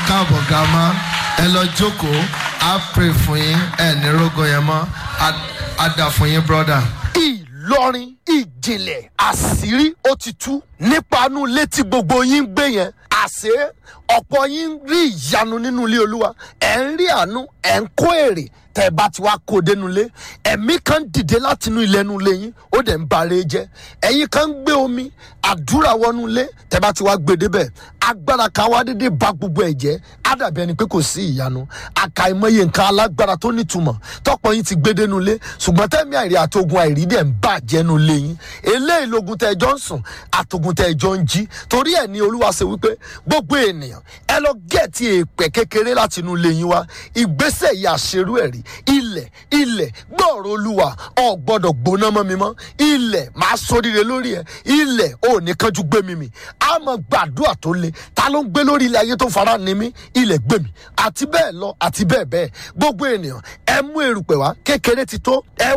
káàbọ̀ gàmá ẹ lọ jókòó á pray fún yín ẹ ní rógo yẹn mọ́ á- á dà fún yín brọ́dà. ìlọrin ìjìnlẹ̀ àṣírí ó ti tú nípa inú ilé tí gbogbo yín ń gbé yẹn àṣé ọ̀pọ̀ yín ń rí ìyanu nínú ilé olúwa ẹ̀ ń rí àánú ẹ̀ ń kó èrè tẹ́ ẹ bá ti wá kó o dénú ilé ẹ̀mí kan dìde láti inú ilé inú ilé yín ó dẹ̀ ń bare jẹ́ ẹ̀yin kan ń gbé omi àdúrà wọnú ilé tẹ́ bá ti wá gbé débẹ̀ agbára kan wá dédé ba gbogbo ẹ̀ jẹ́ á dàbí ẹni pé kò sí ìyanu àkàìmọye nǹkan alágbára tó nítumọ̀ tọ́pọ̀ yín ti gbé dénú ilé ṣùgbọ́n tẹ́mi àìrí àtogun àìrí dẹ̀ ń bàjẹ́ nu ilé yín eléyìí logun tẹ́ ẹ jọ ń sùn àtogun tẹ́ ẹ jọ ń jí torí ẹ̀ ní olúwa ṣe wípé gbogbo ènìyàn ẹ lọ gẹ̀ẹ́tì èèpẹ̀ kékeré láti inú ilé yín wá ìgbésẹ̀ yìí àṣerú ẹ̀rí ilẹ̀ ilẹ̀ gbọ́ọ̀rọ̀ olúwa ọ̀ gbọ́dọ̀ gbóná mọ́ mi mọ́ ilẹ̀ máa sóríire lórí ẹ̀ ilẹ̀ ò ní kánjú gbé mi mì á mọ gbàdúrà tó le ta ló ń gbé lórí ilẹ̀ ayé tó fara ni mí ilẹ̀ gbé mi àti bẹ́ẹ̀ lọ àti bẹ́ẹ̀ bẹ́ẹ̀ gbogbo ènìyàn ẹ mú erùpẹ̀ wá kékeré ti tó ẹ